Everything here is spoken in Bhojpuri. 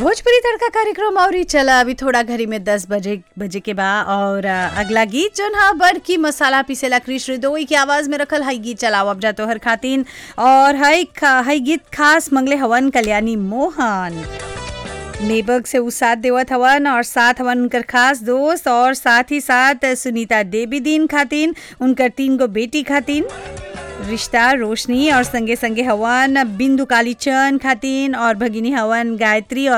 भोजपुरी तड़का कार्यक्रम और ही चला अभी थोड़ा घड़ी में दस बजे बजे के बा और अ, अगला गीत जोन हा बड़ की मसाला पीसेला कृष्ण रिदोई की आवाज में रखल हई गीत चलाओ अब जा तोहर खातिन और हई खा- हई गीत खास मंगले हवन कल्याणी मोहन नेबर्ग से उ साथ देवत हवन और साथ हवन उनकर खास दोस्त और साथ ही साथ सुनीता देवी दीन खातिन उनकर तीन गो बेटी खातिन रिश्ता रोशनी और संगे संगे हवन बिंदु कालीचंद खातिन और भगिनी हवन गायत्री और